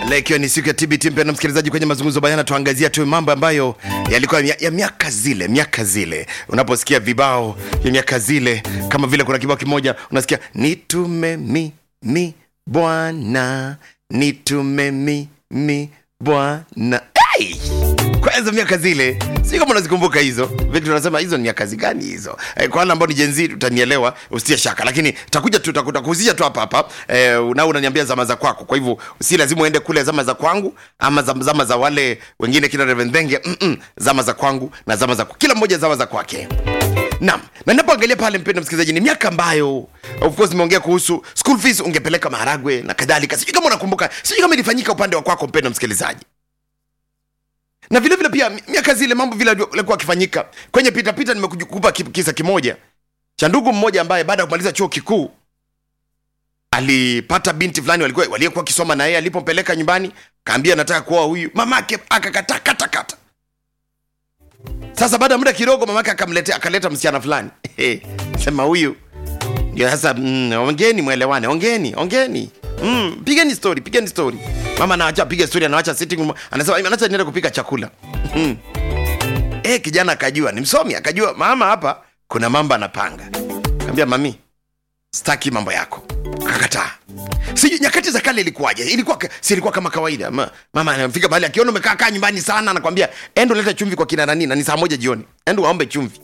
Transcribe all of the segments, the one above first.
Leo ikiwa ni siku ya TBT, mpendwa msikilizaji, kwenye mazungumzo bayana tuangazia tu mambo ambayo yalikuwa ya, ya miaka zile, miaka zile. Unaposikia vibao ya miaka zile, kama vile kuna kibao kimoja unasikia nitume mimi Bwana, nitume mimi Bwana. Hey! Kwanza miaka zile, si kama unazikumbuka hizo vitu, tunasema hizo ni miaka gani hizo? Eh, kwa wale ambao ni Gen Z utanielewa, usitie shaka, lakini takuja tu takuhusisha tu hapa hapa eh, na unaniambia zama za kwako. Kwa hivyo si lazima uende kule zama za kwangu ama zama, zama za wale wengine kina Reverend Thenge, mm -mm, zama za kwangu na zama za kila mmoja zama za kwake. Naam, na ninapoangalia pale, mpendwa msikilizaji, ni miaka ambayo of course nimeongea kuhusu school fees, ungepeleka maharagwe na kadhalika. Sijui kama unakumbuka, sijui kama ilifanyika upande wa kwako, mpendwa msikilizaji na vile vile pia miaka zile mambo vile yalikuwa akifanyika kwenye pitapita. Nimekupa kisa kimoja cha ndugu mmoja ambaye baada ya kumaliza chuo kikuu alipata binti fulani walikuwa waliokuwa akisoma na yeye. Alipompeleka nyumbani, kaambia nataka kuoa huyu, mamake akakataa kata kata. Sasa baada ya muda kidogo, mamake akamletea akaleta msichana fulani sema huyu ndio sasa. Mm, ongeni mwelewane, ongeni ongeni Mm, pigeni story, pigeni story. Mama anaacha piga story, anaacha sitting room, anasema anaacha niende kupika chakula. Mm. Eh, kijana akajua, ni msomi, akajua mama hapa kuna mambo anapanga. Akamwambia mami, sitaki mambo yako. Akakataa. Sijui nyakati za kale ilikuwaje? Ilikuwa si ilikuwa kama kawaida. Ma, mama anafika mahali akiona umekaa kaa nyumbani sana anakwambia, "Endo leta chumvi kwa kina nani na ni saa moja jioni. Endo waombe chumvi."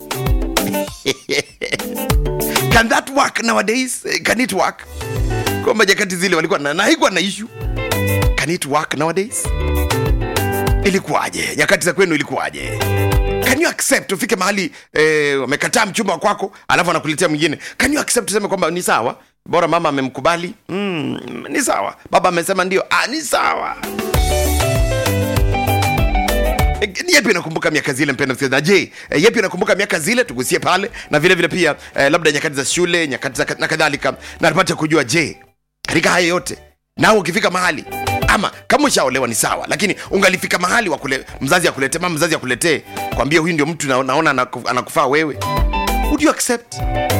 Can that work nowadays? Can it work? kwamba nyakati zile walikuwa na, na haikuwa na issue. Can it work nowadays? Ilikuwaje nyakati za kwenu, ilikuwaje? Can you accept ufike mahali eh, wamekataa mchumba wa kwako alafu anakuletea mwingine? Can you accept useme kwamba ni sawa, bora mama amemkubali, mm, ni sawa, baba amesema ndio, ah, ni sawa. Ni yepi unakumbuka miaka zile, mpendwa msikilizaji? Je, e, yepi unakumbuka miaka zile? Tugusie pale na vile vile pia e, labda nyakati za shule, nyakati za na kadhalika, na tupate kujua, je, katika haya yote nao ukifika mahali ama kama ushaolewa ni sawa, lakini ungalifika mahali wa kule, mzazi akulete mama mzazi akuletee kwambia huyu ndio mtu na, naona anakufaa wewe, would you accept?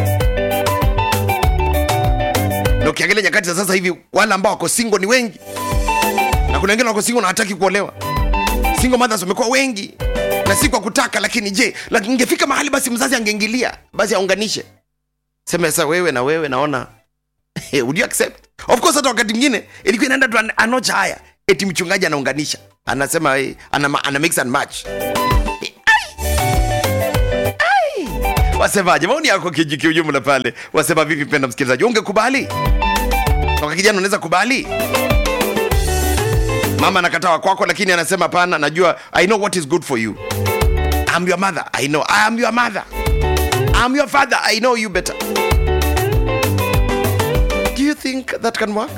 Na ukiangalia nyakati za sasa hivi wale ambao wako single ni wengi, na kuna wengine wako single na hataki kuolewa single mothers wamekuwa wengi na si kwa kutaka, lakini je, lakini ingefika mahali basi mzazi angeingilia basi aunganishe, sema sasa wewe na wewe naona would you accept? Of course hata wakati mwingine ilikuwa inaenda tu anocha haya, eti mchungaji anaunganisha, anasema hey, ana, ana mix and match. Wasemaje? maoni yako kiujumla pale, wasema vipi? Penda msikilizaji, ungekubali toka kijana, unaweza kubali mama anakataa kwako, lakini anasema hapana, najua I know what is good for you. I'm your mother. I know. I am your mother. I'm your father. I know you better. Do you think that can work?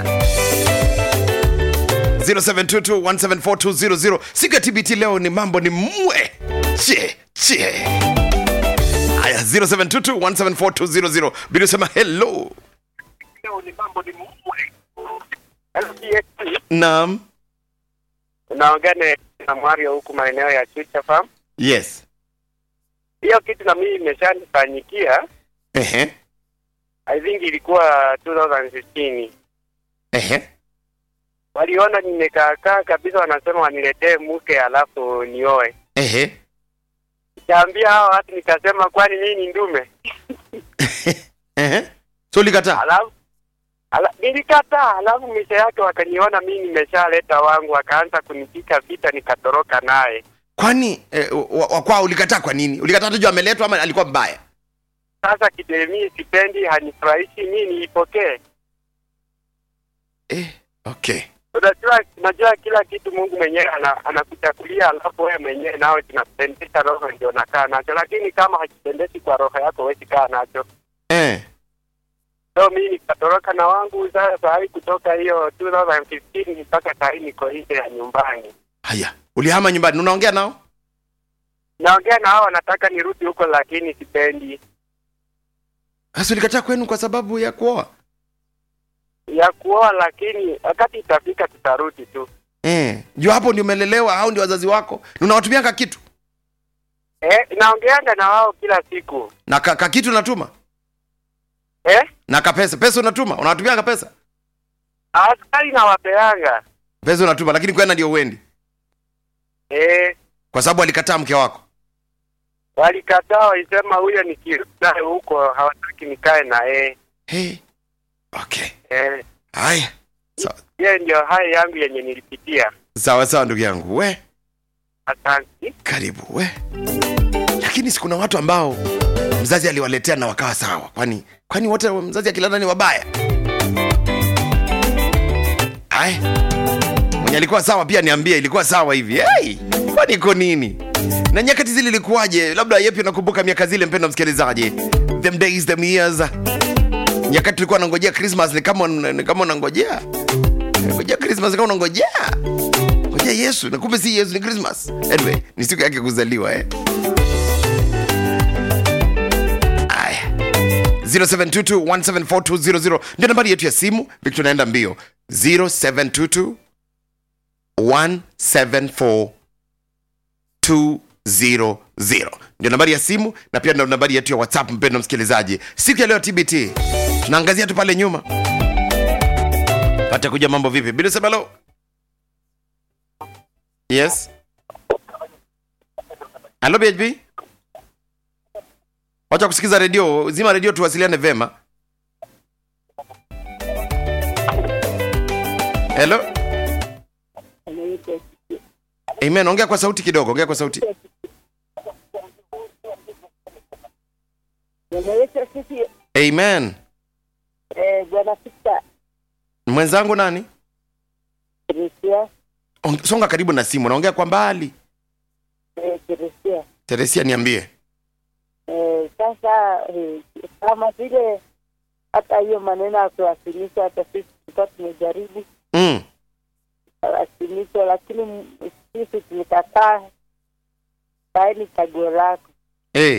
0722174200 siku ya TBT leo ni mambo ni mwe che che. Haya, 0722174200 bila sema hello. Leo ni mambo ni mwe. Naam. Unaongea na Mario huku maeneo ya Chucha Farm. Yes. Hiyo kitu na mimi imeshanifanyikia. Ehe. I think ilikuwa 2016. Ehe. Waliona nimekaakaa kabisa, wanasema waniletee mke alafu nioe. Ehe. Nikaambia hao watu, nikasema kwani mimi ni ndume? Ehe. So ulikataa? Alafu ala, nilikataa. Alafu misha yake wakaniona mimi nimeshaleta wangu, wakaanza kunipika vita, nikatoroka naye. Kwani eh, wa, wa kwao ulikataa kwa nini? Ulikataa tu juu ameletwa ama alikuwa mbaya? Sasa kidemi sipendi, hanifurahishi, mimi niipokee. Eh, okay. Unajua, unajua kila kitu Mungu mwenyewe ana- anakuchakulia, alafu wewe mwenyewe nawe kinapendesha roho ndio nakaa nacho, lakini kama hakipendeshi kwa roho yako huwezi kaa nacho. Eh. So mimi nikatoroka na wangu sasa sahii kutoka hiyo 2015 mpaka sahii niko nje ya nyumbani. Haya, ulihama nyumbani, unaongea nao? Naongea na hao wanataka nirudi huko, lakini sipendi Sasa ulikataa kwenu kwa sababu ya kuoa? ya kuoa, lakini wakati itafika tutarudi tu. Eh, juu hapo ndio umelelewa au ndio wazazi wako? Unawatumianga kitu? Eh, naongeanga na wao kila siku Na ka, ka kitu unatuma? eh, Na ka pesa, pesa unatuma? Unawatumianga pesa? askari nawapeanga pesa unatuma lakini kwenda ndio uendi Eh, kwa sababu alikataa mke wako walikataa walisema huyo nikirudi naye huko hawataki nikae na yeye. hey. okay Eh, haya sawa hiyo ndio haya yangu yenye nilipitia. sawa sawa ndugu yangu we Asante. karibu we lakini si kuna watu ambao mzazi aliwaletea na wakawa sawa kwani kwani wote mzazi akilala ni wabaya aya mwenye alikuwa sawa pia niambie ilikuwa sawa hivi hey, kwani iko nini na nyakati zile ilikuwaje labda yepi unakumbuka miaka zile mpendo msikilizaji them days them years nyakati tulikuwa nangojea christmas ni kama ni kama unangojea ngojea christmas kama unangojea ngojea yesu na kumbe si yesu ni christmas anyway ni siku yake kuzaliwa eh aya 0722174200 ndio nambari yetu ya simu victor naenda mbio 0722 174 200 ndio nambari ya simu na pia ndio nambari yetu ya whatsapp mpendo msikilizaji siku ya leo tbt tunaangazia tu pale nyuma pate kuja mambo vipi bila semelo yes halo bhb wacha kusikiza redio zima redio tuwasiliane vema helo amen ongea kwa sauti kidogo ongea kwa sauti Bwana Yesu asifiwe. amen Eh, Bwana Sista mwenzangu nani Teresia, Ong- songa karibu na simu naongea kwa mbali eh, Teresia. teresia niambie Eh, sasa eh, kama vile hata hiyo maneno ya kuwasilisha, hata sisi tulikuwa tumejaribu mm. wasilisho, lakini m- sisi tulikataa. Saini chaguo lako. hey.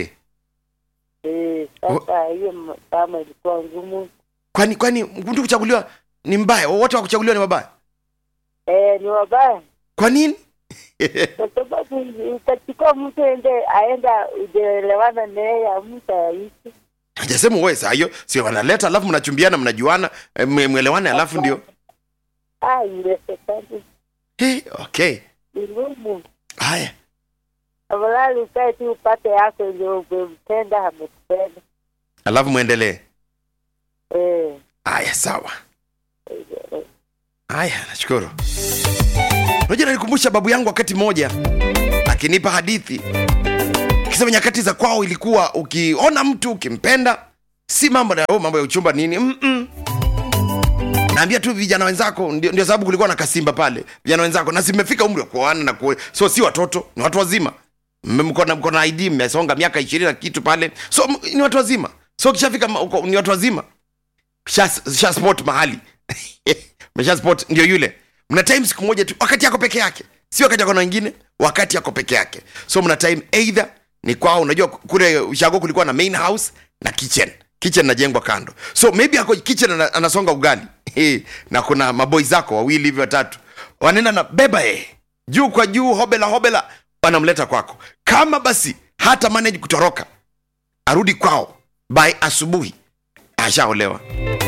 Eh, sasa hiyo m- kama ilikuwa ngumu. kwani kwani mtu kuchaguliwa ni mbaya wote wa kuchaguliwa ni wabaya Eh, ni wabaya kwa nini kwa sababu utachukua mtu ende aenda ujaelewana naye amta yaishi hajasema uwe saa hiyo sio wanaleta alafu mnachumbiana mnajuana eh, mwe- mwelewane alafu ndio ah, iwezekani hey, okay ni ngumu. haya Afadhali ukae tu upate yako ndio umempenda amekupenda. alafu mwendelee Eh, haya sawa eh, haya nashukuru unajua nalikumbusha babu yangu wakati mmoja akinipa hadithi akisema nyakati za kwao ilikuwa ukiona mtu ukimpenda si mambo ya oh, mambo ya uchumba nini Mm-mm. naambia tu vijana wenzako ndio, ndio sababu kulikuwa na kasimba pale vijana wenzako na simefika umri wa kuoana na kuo, so si watoto ni watu wazima Mme- mko na mko na id mmesonga miaka ishirini na kitu pale so m- ni watu wazima so kishafika ma- uko- ni watu wazima sha, sha spot mahali mesha spot ndio yule mna time siku moja tu wakati yako peke yake si wakati yako na wengine wakati yako peke yake so mna time either ni kwao unajua kule ushago kulikuwa na main house na kitchen kitchen najengwa kando so maybe ako kitchen ana, anasonga ugali Eh, na kuna maboi zako wawili hivi watatu wanaenda na beba eh juu kwa juu hobela hobela wanamleta kwako kama basi hata manage kutoroka arudi kwao by asubuhi ashaolewa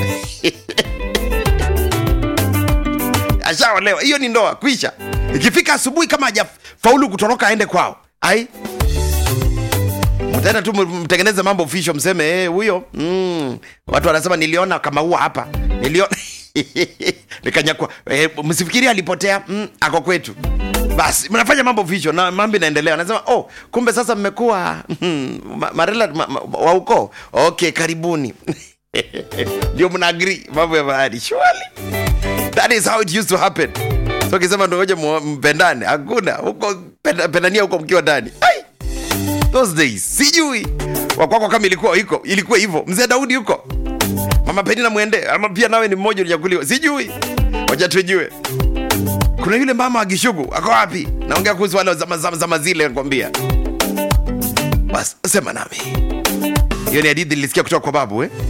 ashaolewa hiyo ni ndoa kwisha ikifika asubuhi kama hajafaulu kutoroka aende kwao ai mtaenda tu m- mtengeneze mambo official mseme eh, huyo mm. watu wanasema niliona kama huwa hapa niliona nikanyakwa eh, msifikiri alipotea mm, ako kwetu basi mnafanya mambo official na mambo inaendelea anasema oh kumbe sasa mmekuwa mm, ma- marela ma, ma, wa ukoo okay karibuni ndio mna agree mambo ya bahari surely that is how it used to happen so ukisema ndogoja mpendane hakuna huko penda- pendania huko mkiwa ndani ai those days sijui wakwako kama ilikuwa iko ilikuwa hivyo mzee daudi huko mama penina mwende ama pia nawe ni mmoja ulichaguliwa sijui wacha tujue kuna yule mama wa gishugu ako wapi naongea kuhusu wale wa zama, zama, zama zile nakwambia bas sema nami hiyo ni hadithi nilisikia kutoka kwa babu eh?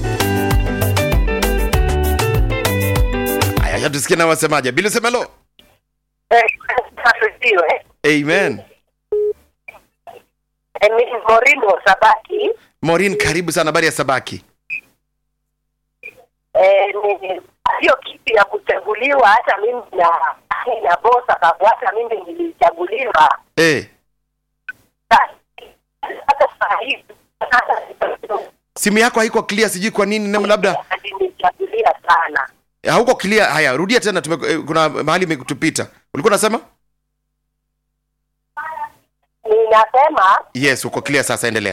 aya acha tusikie na wasemaje bila semelo eh, asifiwe. amen Eh, mimi Morino Sabaki morin karibu sana habari ya sabaki eh, ni- sio kitu ya kuchaguliwa. Hata mimi na yani na boss akafuata mimi nilichaguliwa eh. hata saa hizi hata simu yako haiko clear sijui kwa nini na labda alinichagulia sana hauko clear haya rudia tena tume, eh, kuna mahali imetupita ulikuwa unasema ninasema yes uko clear sasa endelea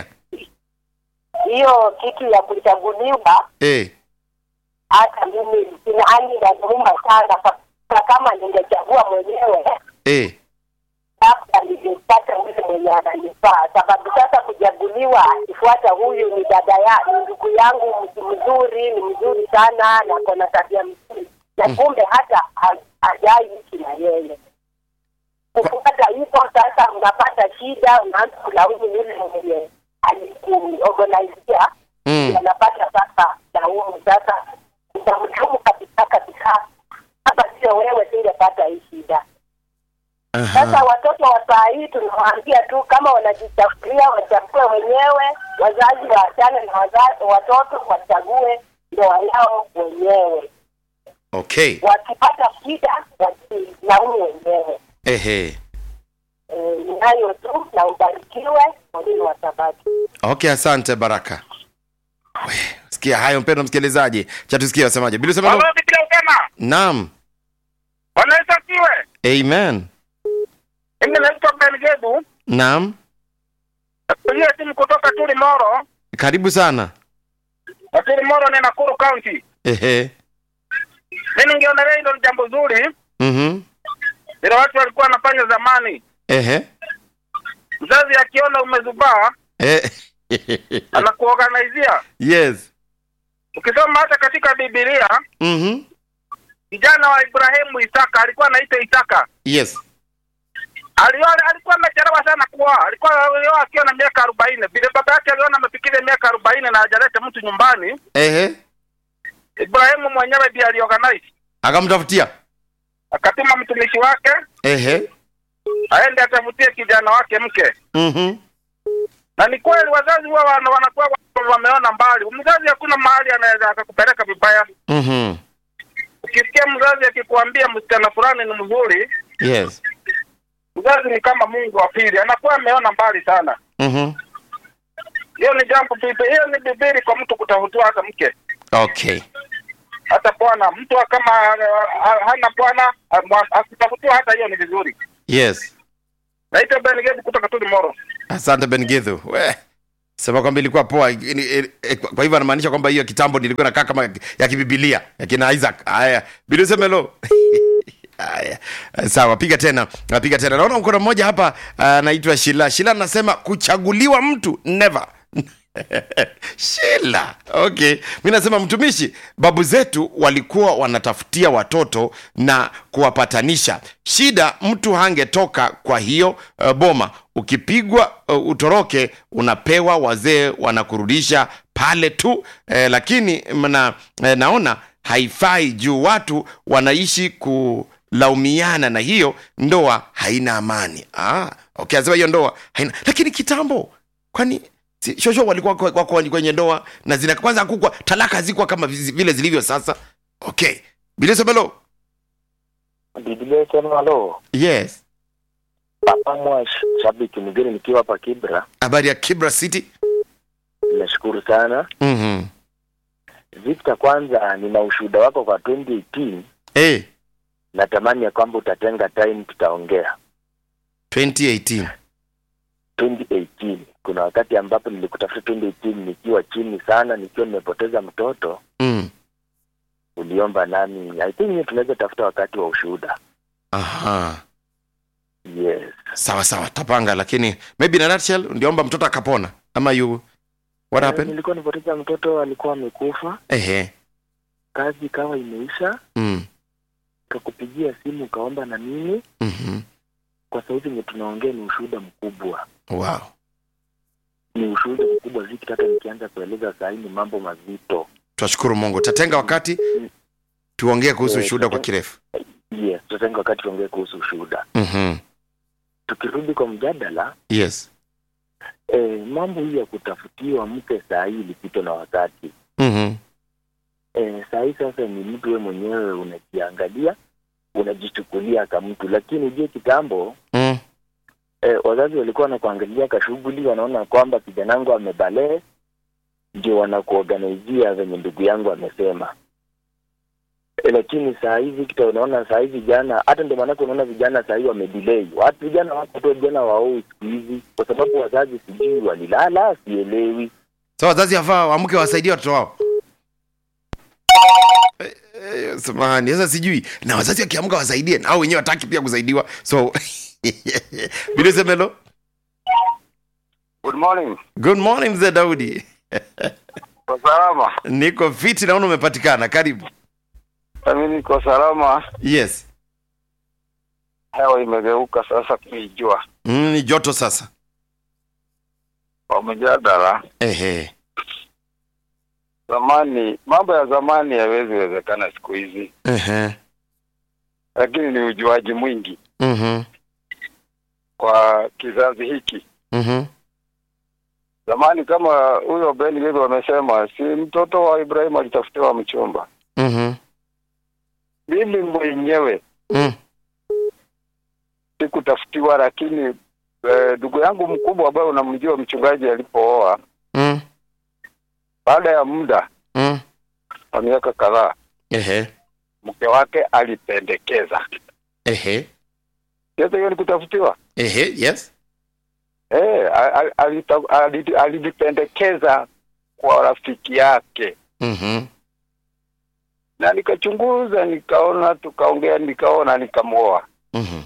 hiyo kitu ya kuchaguliwa eh. hata mimi yani inaniuma sana Kwa- kama ningechagua mwenyewe Eh. labda ningepata yule mwenye ananifaa sababu sasa kuchaguliwa akifuata huyu ni dada ya ni ndugu yangu mtu mzuri ni mzuri sana na kona tabia mzuri na kumbe hata ha- hajai ishi na yeye kupata hivyo sasa unapata shida unaanza kulaumu yule mwenye alikuorganizia Mm. unapata sasa laumu sasa utamlaumu kabisa kabisa kama sio wewe singepata hii shida sasa Aha. watoto wa saa hii tunawaambia tu kama wanajichagulia wachague wenyewe wazazi waachane na wazazi, watoto wachague ndoa yao wenyewe okay wakipata shida wasilaumu wenyewe ehe Eh, ni hayo tu na ubarikiwe mwalimu wa sabati okay asante baraka We, sikia hayo mpendo msikilizaji cha tusikia wasemaje bila sema Baba Biblia usema naam Bwana Yesu asifiwe. amen Mimi naitwa Ben Gebu. naam Nakupigia simu kutoka Tuli Moro. karibu sana Na Tuli Moro ni Nakuru County. ehe Mimi ningeonelea hilo ni jambo zuri mhm vile watu walikuwa wanafanya zamani. ehe Mzazi akiona umezubaa eh. anakuorganizia. yes Ukisoma hata katika Biblia, mhm kijana wa Ibrahimu Isaka alikuwa anaitwa Isaka. yes Alioa alikuwa amechelewa sana kuoa. Alikuwa alioa akiwa na miaka arobaini. Vile baba yake aliona amefikiria miaka arobaini na hajaleta mtu nyumbani, ehe Ibrahimu mwenyewe ndiye aliorganize. akamtafutia Akatuma mtumishi wake ehe aende atafutie kijana wake mke. mhm Na ni kweli wazazi huwa wana- wanakuwa wa- wameona mbali. Mzazi hakuna mahali anaweza akakupeleka vibaya. mhm Ukisikia mzazi akikuambia msichana fulani ni mzuri, yes mzazi ni kama Mungu wa pili, anakuwa ameona mbali sana. mhm Hiyo ni jambo bibi, hiyo ni bibili kwa mtu kutafutiwa hata mke okay hata bwana. Mtu kama uh, uh, hana bwana uh, akitafutiwa hata hiyo ni vizuri. yes Naitwa Ben Gebu kutoka Tuli Moro. asante ben githu we sema kwamba ilikuwa poa Ini- eh, eh, kwa hivyo anamaanisha kwamba hiyo kitambo nilikuwa nakaa kama ya kibibilia ya kina isaac haya bidusemelo haya sawa piga tena piga tena naona mkono mmoja hapa anaitwa shila shila anasema kuchaguliwa mtu never shila okay mi nasema mtumishi babu zetu walikuwa wanatafutia watoto na kuwapatanisha shida mtu hangetoka kwa hiyo uh, boma ukipigwa uh, utoroke unapewa wazee wanakurudisha pale tu eh, lakini mna, eh, naona haifai juu watu wanaishi kulaumiana na hiyo ndoa haina amani ah, okay asema hiyo ndoa haina lakini kitambo kwani si, shosho walikuwa kwa- wako kwenye ndoa na zina kwanza kukwa talaka zikuwa kama vizi- vile zilivyo sasa okay bilisomelo Biblia isema halo, yes Papa Mwash, shabiki mgeni nikiwa hapa Kibra. habari ya kibra city Nimeshukuru sana mm-hmm. Victor. Kwanza nina ushuhuda wako kwa 2018 hey, natamani ya kwamba utatenga time tutaongea. 2018 2018 kuna wakati ambapo nilikutafuta 2018 nikiwa chini sana, nikiwa nimepoteza mtoto, mm. uliomba nami. I think tunaweza tafuta wakati wa ushuhuda. aha Yes, sawa sawa tapanga lakini maybe na nutshell ndiomba mtoto akapona ama you what Eh, happened nilikuwa nimepoteza mtoto, alikuwa amekufa, ehe kazi ikawa imeisha, mm. kakupigia simu ukaomba na mimi. mm-hmm. Kwa sauti yenye tunaongea ni ushuhuda mkubwa wow ni ushuhuda mkubwa Victor, hata nikianza kueleza saa hii ni mambo mazito. tunashukuru mungu tatenga wakati tuongee kuhusu Eh, ushuhuda kwa tutaten- kirefu Yes, tutatenga wakati tuongee kuhusu ushuhuda. mm-hmm. Tukirudi kwa mjadala yes eh, mambo hii ya kutafutiwa mke saa hii ilipitwa na wakati. mm-hmm. Eh, saa hii sasa ni mtu we mwenyewe unajiangalia unajichukulia kama mtu, lakini ujue kitambo mm. eh, wazazi walikuwa wanakuangalia kashughuli, wanaona kwamba kijana wangu amebalee, ndio wanakuorganizia venye ndugu yangu amesema. E, lakini saa hizi kita unaona saa hizi vijana, hata ndio maanake unaona vijana saa hizi wamedelay. Watu vijana wako tu vijana waoi siku hizi, kwa sababu wazazi sijui walilala, sielewi. so wazazi wafaa waamke wasaidie watoto wao Eh, eh, samahani sasa sijui na wazazi wakiamka wasaidie au wenyewe wataki pia kusaidiwa so bilusemelo Good morning. good morning mzee daudi Kwa salama. niko fiti naona umepatikana karibu Mimi niko salama. yes Hewa imegeuka sasa kuijua. mm, ni joto sasa Kwa mjadala, ehe zamani, mambo ya zamani hayawezi wezekana siku hizi, ehe lakini ni ujuaji mwingi mhm kwa kizazi hiki. mhm Zamani kama huyo Ben Gilbert wamesema, si mtoto wa Ibrahimu alitafutiwa mchumba. mhm Mimi mwenyewe mm. sikutafutiwa, lakini eh, ndugu yangu mkubwa ambaye unamjua mchungaji alipooa, mm. baada ya muda mm. wa miaka kadhaa, ehe mke wake alipendekeza. ehe Sasa hiyo ni kutafutiwa. ehe yes Eh, al- al- alita- ali- alijipendekeza kwa rafiki yake, mhm na nikachunguza, nikaona, tukaongea, nikaona, nikamwoa. mhm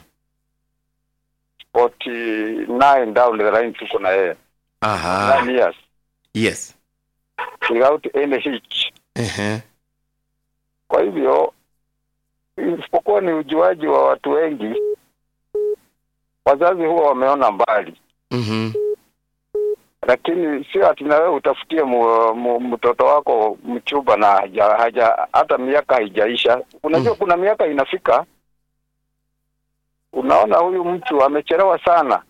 49 down the line tuko na yeye aha nine years yes without any hitch. ehe Kwa hivyo isipokuwa ni ujuaji wa watu wengi, wazazi huwa wameona mbali, mhm lakini sio ati na wewe utafutie mu, mu, mtoto wako mchumba na haja, haja hata miaka haijaisha. Unajua Mm. kuna miaka inafika, unaona huyu mtu amechelewa sana,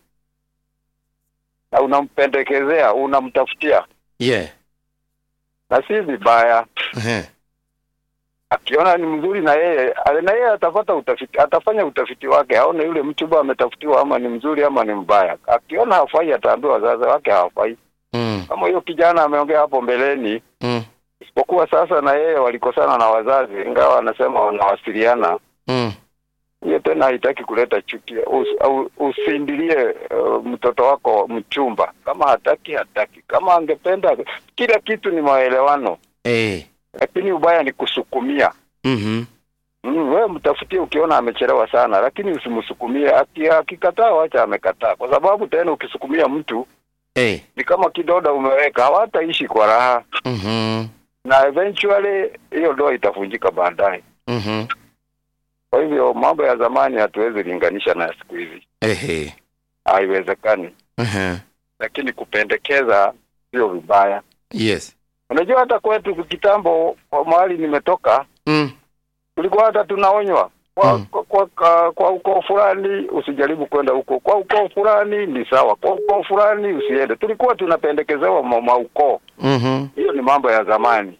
na unampendekezea, unamtafutia, yeah na si vibaya. ehe akiona ni mzuri na yeye na yeye atapata utafiti, atafanya utafiti wake aone yule mchumba ametafutiwa ama ni mzuri ama ni mbaya. Akiona hafai, ataambiwa wazazi wake hawafai. mm. Kama huyo kijana ameongea hapo mbeleni, mm. isipokuwa sasa na yeye walikosana na wazazi, ingawa anasema wanawasiliana. mm. Hiyo tena haitaki kuleta chuki. Us, au- usindilie uh, mtoto wako mchumba, kama hataki hataki, kama angependa. Kila kitu ni maelewano, eh lakini ubaya ni kusukumia. mhm Mm, wewe mtafutie ukiona amechelewa sana, lakini usimsukumie. Aki- Akikataa wacha amekataa, kwa sababu tena ukisukumia mtu eh ni kama kidoda umeweka, hawataishi kwa raha, mhm na eventually hiyo ndoa itavunjika baadaye. mhm Kwa hivyo mambo ya zamani hatuwezi linganisha na ya siku hizi, ehe haiwezekani. ehe Lakini kupendekeza sio vibaya. yes Unajua, hata kwetu kitambo, kwa mahali nimetoka, mm. tulikuwa hata tunaonywa kwa, Mm. kwa, kwa, kwa, kwa ukoo fulani usijaribu kwenda huko, kwa ukoo fulani ni sawa, kwa ukoo fulani usiende. Tulikuwa tunapendekezewa ma- maukoo. mhm Hiyo ni mambo ya zamani,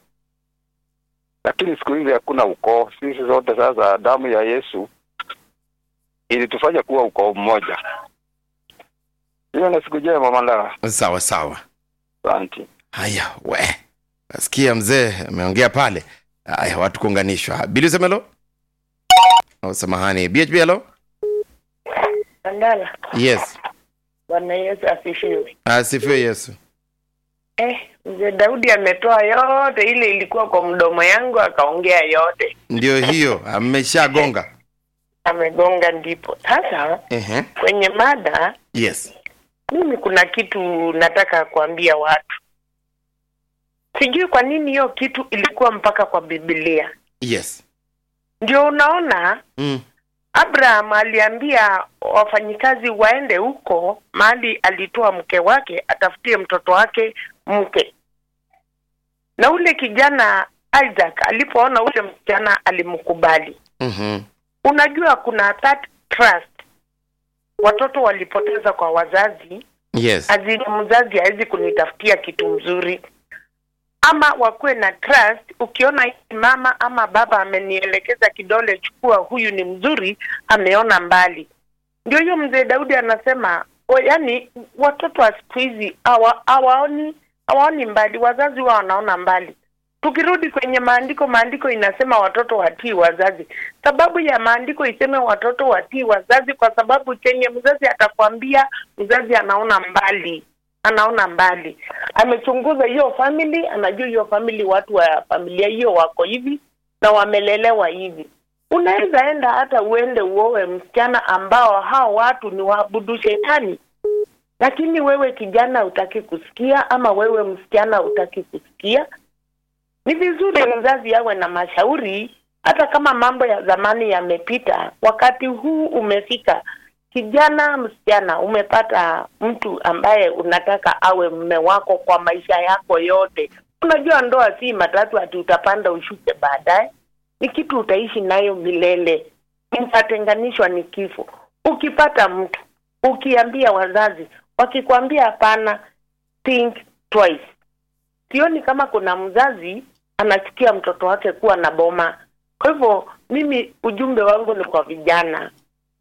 lakini siku hizi hakuna ukoo. Sisi zote sasa, damu ya Yesu ilitufanya kuwa ukoo mmoja. Hiyo na siku njema, Mandala. sawa sawa Asante. haya we nasikia mzee ameongea pale haya watu kuunganishwa bilisemelo oh, samahani bhb halo Andala, yes Bwana Yesu asifiwe. asifiwe yesu Eh, mzee Daudi ametoa yote ile ilikuwa kwa mdomo yangu, akaongea yote, ndio hiyo ameshagonga amegonga ndipo. Sasa Ehe. kwenye mada, yes mimi kuna kitu nataka kuambia watu. Sijui kwa nini hiyo kitu ilikuwa mpaka kwa Biblia. yes Ndio unaona mm. Abraham aliambia wafanyikazi waende huko mahali alitoa mke wake atafutie mtoto wake mke. Na ule kijana Isaac alipoona ule msichana alimkubali. mm-hmm. Unajua kuna that trust watoto walipoteza kwa wazazi, yes azini mzazi hawezi kunitafutia kitu mzuri. ama wakuwe na trust. Ukiona hii mama ama baba amenielekeza kidole, chukua, huyu ni mzuri, ameona mbali. Ndio hiyo mzee Daudi anasema o, yani watoto wa siku hizi hawa- hawaoni hawaoni mbali, wazazi wao wanaona mbali. Tukirudi kwenye maandiko, maandiko inasema watoto watii wazazi. Sababu ya maandiko iseme watoto watii wazazi, kwa sababu chenye mzazi atakwambia, mzazi anaona mbali, anaona mbali, amechunguza hiyo family, anajua hiyo family, watu wa familia hiyo wako hivi na wamelelewa hivi. Unaweza enda hata uende uowe msichana ambao hao watu ni waabudu shetani, lakini wewe kijana utaki kusikia, ama wewe msichana utaki kusikia ni vizuri mzazi awe na mashauri, hata kama mambo ya zamani yamepita, wakati huu umefika. Kijana, msichana, umepata mtu ambaye unataka awe mme wako kwa maisha yako yote. Unajua ndoa si matatu ati utapanda ushuke baadaye, ni kitu utaishi nayo milele. Mtatenganishwa ni kifo. Ukipata mtu ukiambia wazazi, wakikwambia hapana, think twice sioni kama kuna mzazi anachukia mtoto wake kuwa na boma. Kwa hivyo mimi ujumbe wangu ni kwa vijana,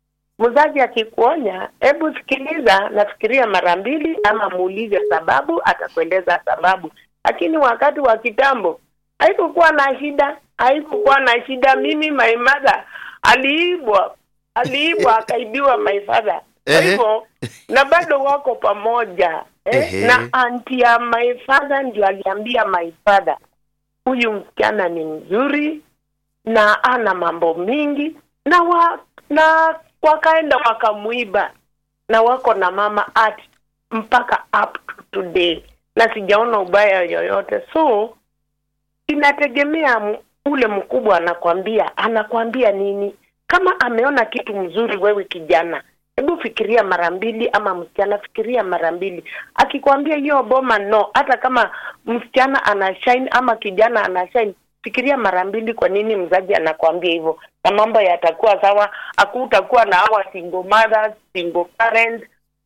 mzazi akikuonya, hebu sikiliza, nafikiria mara mbili, ama muulize sababu, atakueleza sababu. Lakini wakati wa kitambo haikukuwa na shida, haikukuwa na shida. Mimi my mother aliibwa, aliibwa akaibiwa my father. Kwa Ehe. hivyo na bado wako pamoja eh? Ehe. na anti ya my father ndio aliambia my father huyu msichana ni mzuri na ana mambo mingi na wa, na wakaenda wakamuiba na wako na mama art mpaka up to today na sijaona ubaya yoyote so inategemea m- ule mkubwa anakwambia anakwambia nini kama ameona kitu mzuri wewe kijana hebu fikiria mara mbili ama msichana fikiria mara mbili akikwambia hiyo boma no hata kama msichana ana shine ama kijana ana shine fikiria mara mbili kwa nini mzazi anakwambia hivyo na mambo yatakuwa sawa hakutakuwa na hawa single mothers single parents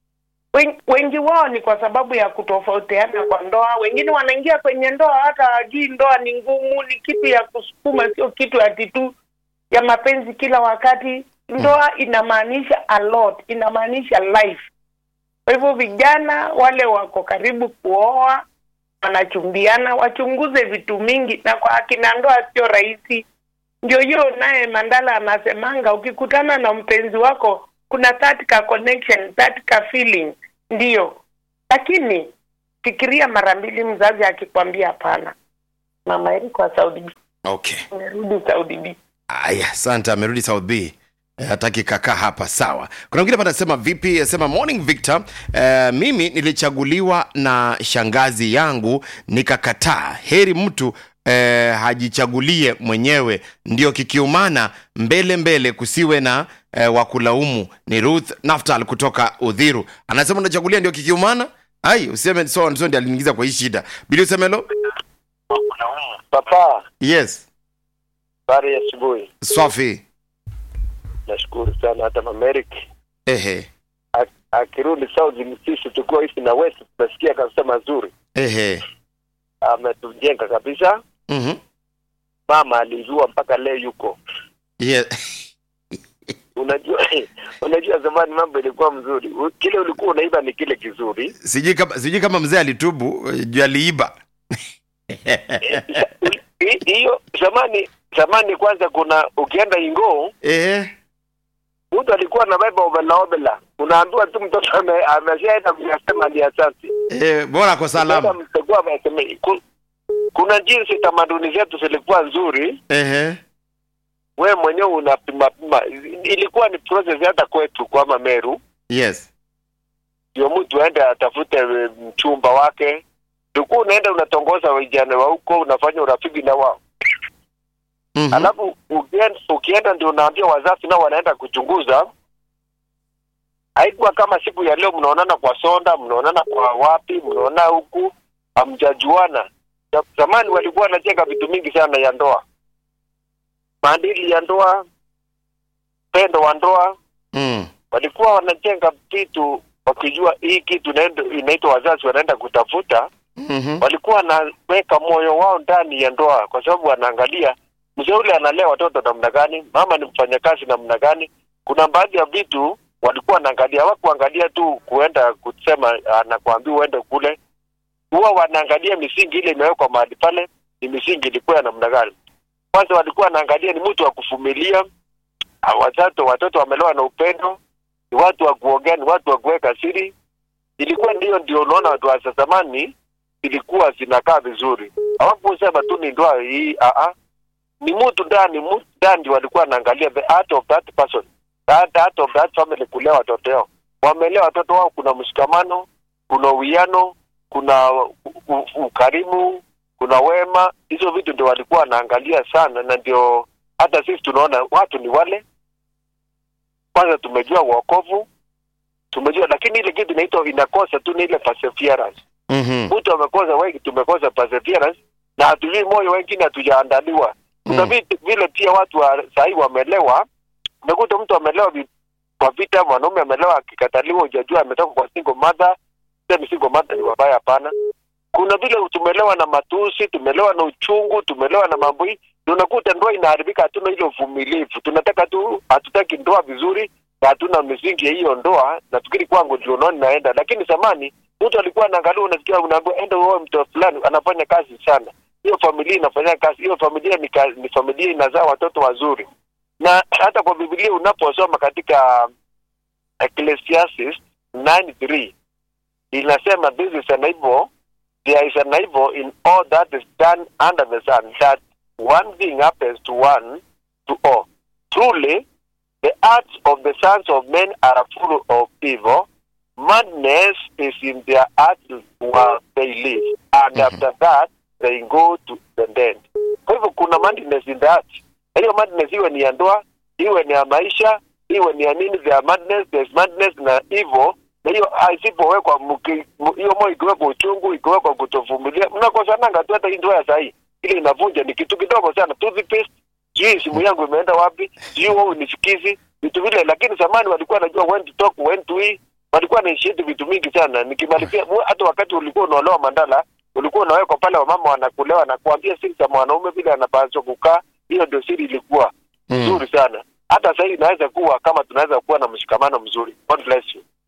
Wen- wengi wao ni kwa sababu ya kutofautiana kwa ndoa. Wengine wanaingia kwenye ndoa hata hawajui ndoa ni ngumu, ni kitu ya kusukuma, sio kitu ati tu ya mapenzi kila wakati. Ndoa inamaanisha a lot, inamaanisha life. Kwa hivyo vijana wale wako karibu kuoa, wanachumbiana, wachunguze vitu mingi, na kwa akina ndoa sio rahisi. Ndio hiyo naye Mandala anasemanga, ukikutana na mpenzi wako kuna that ka connection, that ka feeling, ndio. Lakini fikiria mara mbili mzazi akikwambia hapana. Mama Eri kwa Saudi B, okay merudi Saudi B. aya asante amerudi south b Eh, hataki kakaa hapa sawa kuna mwingine hapa anasema vipi asema morning victor uh, mimi nilichaguliwa na shangazi yangu nikakataa heri mtu uh, hajichagulie mwenyewe ndio kikiumana mbele mbele kusiwe na uh, wakulaumu ni ruth naftal kutoka udhiru anasema unachagulia ndio kikiumana ai useme so so ndio aliniingiza kwa hii shida bili usemelo Papa, yes habari ya asubuhi. swafi Nashukuru sana hata Mameriki ehe akirudi South sisi tukiwa hivi na West tunasikia kabisa mazuri, ehe ametujenga kabisa. mhm Mama alijua mpaka leo yuko. yeah. Unajua, unajua zamani mambo ilikuwa mzuri, U- kile ulikuwa unaiba ni kile kizuri. sijui kama sijui kama mzee alitubu eh, juu aliiba Hi- Hiyo zamani zamani, kwanza kuna ukienda Ingoo eh mtu alikuwa na beba obela obela, unaambiwa tu mtoto ame- ameshaenda kuyasema ni asante. eh bora kwa Sasa salama mtakuwa amesema- ku- kuna jinsi tamaduni zetu zilikuwa nzuri ehe we mwenyewe unapima pima. Ilikuwa ni process hata kwetu kwa Mameru, yes ndio mtu aende atafute eh, mchumba wake. Ulikuwa unaenda unatongoza vijana wa huko, unafanya urafiki na wao mhm alafu ukienda, ukienda ndio unaambia wazazi nao wanaenda kuchunguza. Haikuwa kama siku ya leo, mnaonana kwa sonda, mnaonana kwa wapi, mnaona huku, hamjajuana. Za- Zamani walikuwa wanajenga vitu mingi sana ya ndoa, maadili ya ndoa, pendo wa ndoa, mm. walikuwa wanajenga vitu wakijua hii kitu inaenda- inaitwa wazazi wanaenda kutafuta Mhm. walikuwa wanaweka moyo wao ndani ya ndoa, kwa sababu wanaangalia mzee ule analea watoto namna gani, mama ni mfanyakazi namna gani. Kuna baadhi ya vitu walikuwa wanaangalia, hawakuangalia tu kuenda kusema anakuambia uende kule, huwa wanaangalia misingi ile imewekwa mahali pale, ni misingi ilikuwa ya namna gani. Kwanza walikuwa wanaangalia ni mtu wa kuvumilia, ah, watoto watoto wamelewa na upendo, ni watu wa kuongea, ni watu wa kuweka siri. Ilikuwa ndio ndio, unaona watu wa zamani zilikuwa zinakaa vizuri, hawakusema tu ni ndoa hii a a ni mtu ndani mtu ndani walikuwa wanaangalia the heart of that person that heart of that family kulea watoto wao wamelea watoto wao kuna mshikamano kuna uwiano kuna u- u- ukarimu kuna wema hizo vitu ndio walikuwa wanaangalia sana na ndio hata sisi tunaona watu ni wale kwanza tumejua wokovu tumejua lakini ile kitu inaitwa inakosa tu ni ile perseverance Mhm. mtu amekosa wengi tumekosa perseverance na hatujui moyo wengine hatujaandaliwa kuna Mm. vitu vile pia watu wa sahii wamelewa umekuta mtu amelewa vi- kwa vita mwanaume amelewa akikataliwa hujajua ametoka kwa single mother semi single mother ni wabaya hapana kuna vile tumelewa na matusi tumelewa na uchungu tumelewa na mambo hii ndio unakuta ndoa inaharibika hatuna ile uvumilivu tunataka tu hatutaki ndoa vizuri na hatuna misingi ya hiyo ndoa nafikiri kwangu ndio unaona inaenda lakini zamani mtu alikuwa anaangalia unasikia unaambiwa enda uoe mtu fulani anafanya kazi sana hiyo familia inafanya kazi hiyo familia ni, ka, ni familia inazaa watoto wazuri na hata kwa biblia unaposoma katika ecclesiastes 9:3 inasema this is an evil there is an evil in all that is done under the sun that one thing happens to one to all truly the hearts of the sons of men are full of evil madness is in their hearts while they live and after that they go to the dead kwa hivyo kuna madness in the heart na hiyo madness iwe ni ya ndoa iwe ni ya maisha iwe ni ya nini there are madness there's madness na evil na hiyo isipowekwa mki- mu- hiyo moyo ikiwekwa uchungu ikiwekwa kutovumilia mnakosananga tu hata hii ndoa ya sahii ile inavunja ni kitu kidogo sana toothpaste sijui simu yangu imeenda wapi sijui wewe unisikizi vitu vile lakini zamani walikuwa wanajua when to talk when to eat walikuwa wanaishiti vitu mingi sana nikimalizia mu- hata wakati ulikuwa unaolewa mandala ulikuwa unawekwa pale wamama wanakulewa na kuambia siri za mwanaume vile anapaswa kukaa hiyo ndio siri ilikuwa Mm. nzuri sana hata sasa hivi inaweza kuwa kama tunaweza kuwa na mshikamano mzuri god bless you